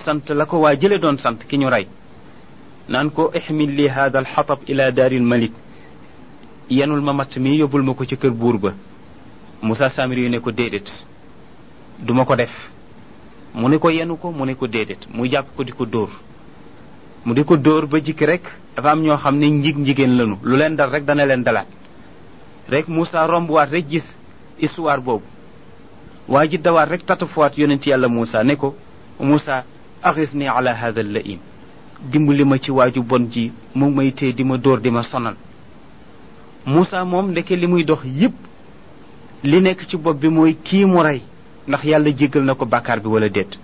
sant la ko waa jële doon sant ki ñu rey naan ko ixmil li hada alxatab ila daaril malik yenul ma matt mi yóbbul ma ko ci kër buur ba Moussa Samiri yu ne ko déedéet duma ko def mu ne ko yenu ko mu ne ko déedéet mu jàpp ko di ko dóor mu di ko dóor ba jikki rek dafa am ñoo xam ne njig njigéen lanu lu leen dal rek dana leen dalaat rek Moussa rombuwaat rek gis histoire boobu waa ji dawaat rek tatafuwaat yonent yàlla Moussa ne ko Moussa axisni ala hada laim dimbali ma ci waaju bon ji mu may tee di ma dóor di ma sonal Moussa moom ndeke li muy dox yépp li nekk ci bopp bi mooy kii mu rey ndax yàlla jéggal na ko bàkkaar bi wala déet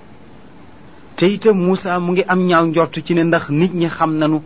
te itam Moussa mu ngi am ñaaw njort ci ne ndax nit ñi xam nanu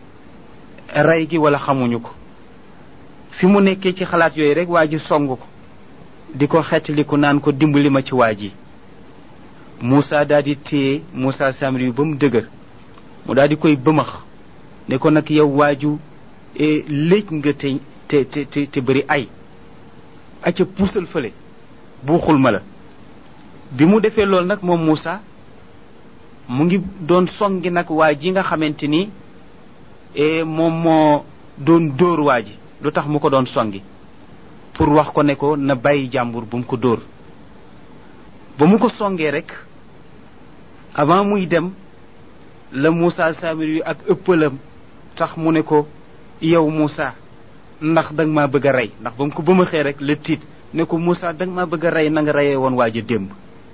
rey gi wala xamuñu ko fi mu nekkee ci xalaat yooyu rek waa ji song ko di ko xettaliku naan ko dimbali ma ci waa ji Moussa daal di téye Moussa Samiri yu ba mu dëgër mu daal di koy bëmax ne ko nag yow waaju léej nga te te te te bëri ay acca puusal fële buuxul ma la bi mu defee loolu nag moom Moussa mu ngi doon songi nag waa ji nga xamante ni moom moo doon dóor waa ji lu tax mu ko doon songi pour wax ko ne ko na bàyyi jàmbur bu mu ko dóor ba mu ko songee rek avant muy dem la Moussa Samir yu ak ëppalam tax mu ne ko yow Moussa ndax danga maa bëgg a rey ndax ba mu ko ba ma xee rek la tiit ne ko Moussa danga maa bëgg a rey na nga reyee woon waa ja démb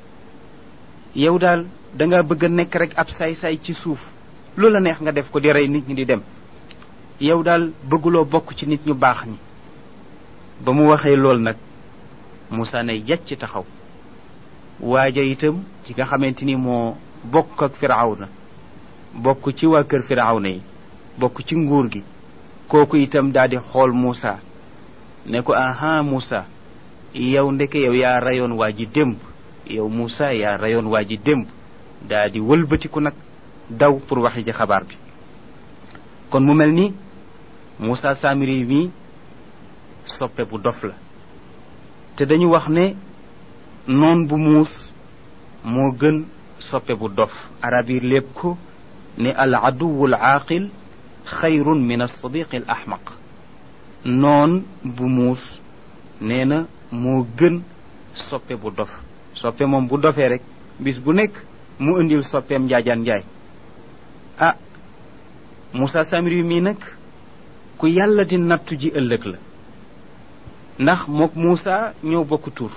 yow daal danga bëgg a nekk rek ab saay-saay ci suuf lu la neex nga def ko di rey nit ñi di dem yow daal bëgguloo bokk ci nit ñu baax ñi ba mu waxee lool nag Moussa ne yàcc taxaw waaja itam ci nga xamante ni moo bokk ak firawna bokk ci waa kër firawna yi bokk ci nguur gi kooku itam daal di xool Moussa ne ko aha Moussa yow ndeke yow yaa rayoon waa ji démb yow Moussa yaa rayoon waa ji démb daa di wëlbatiku nag daw pour waxi ji xabaar bi kon mu mel ni Moussa Samiri mi soppe bu dof la te dañu wax ne noon bu muus moo gën soppe bu dof arab yi lépp ko ne al aduwu al aaqil xayrun min alsadiqi al ahmaq noon bu muus nee na moo gën soppe bu dof soppe moom bu dofee rek bis bu nekk mu indil soppeem njaajaan njaay ah Moussa Samiri mii nag ku yàlla di nattu ji ëllëg la ndax mook Moussa ñoo bokk tur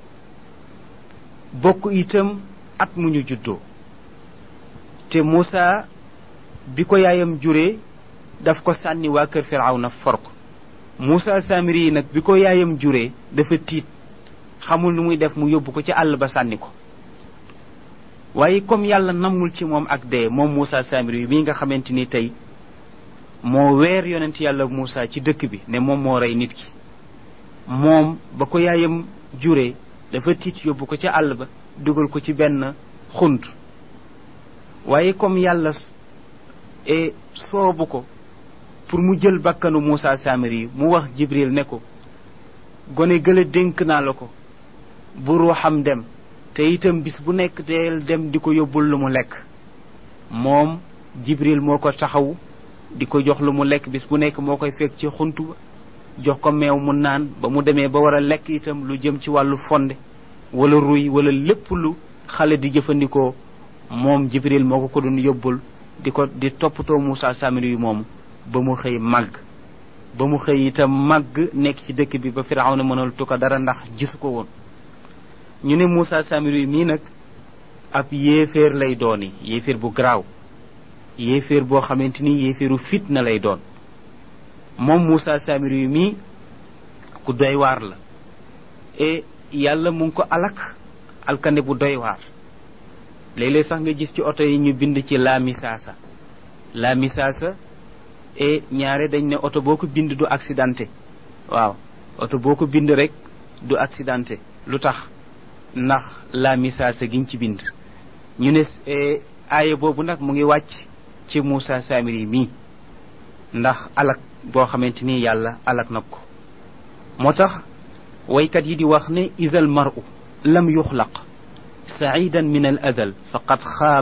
bokk itam at mu ñu juddoo te Moussa bi ko yaayam juree daf ko sànni waa kër Firawna for ko Moussa Samiri yi nag bi ko yaayam juree dafa tiit xamul nu muy def mu yóbbu ko ci àll ba sànni ko waaye comme yàlla namul ci moom ak dee moom Moussa Samiri yi mii nga xamante ni tey moo weer yonent yàlla Moussa ci dëkk bi ne moom moo rey nit ki moom ba ko yaayam juree dafa tiit yóbbu ko ci àll ba dugal ko ci benn xunt waaye comme yàlla e soobu ko pour mu jël bakkanu Moussa Samiri mu wax Jibril ne ko gone gële dénk naa la ko bu ruuxam dem te itam bis bu nekk deel dem di ko yóbbul lu mu lekk moom Jibril moo ko taxaw di ko jox lu mu lekk bis bu nekk moo koy fekk ci xuntu ba jox ko meew mu naan ba mu demee ba war a lekk itam lu jëm ci wàllu fonde wala ruy wala lépp lu xale di jëfandikoo moom Jibril moo ko ko doon yóbbul di ko di toppatoo Moussa Samiri yu moomu ba mu xëy màgg ba mu xëy itam màgg nekk ci dëkk bi ba Firawna mënal tu ko dara ndax gisu ko woon ñu ne Moussa Samiri mii nag ab yéeféer lay dooni yéeféer bu garaaw yéeféer boo xamante ni yéeféeru fitna lay doon moom Moussa Samiri mii ku doy waar la e yàlla mu ngi ko alak alkande bu doy waar léeg-léeg sax nga gis ci oto yi ñu bind ci la misaasa la misaasa e ñaare dañ ne oto boo ko bind du accidenté waaw oto boo ko bind rek du accidenté lu tax ndax la misaasa giñ ci bind ñu ne aaya boobu nag mu ngi wàcc ci Moussa Samiri mii ndax alak boo xamante ni yàlla alak na ko moo tax waykat yi di wax ne isal maru lam yuxlaq saidan min al adal faqad xaab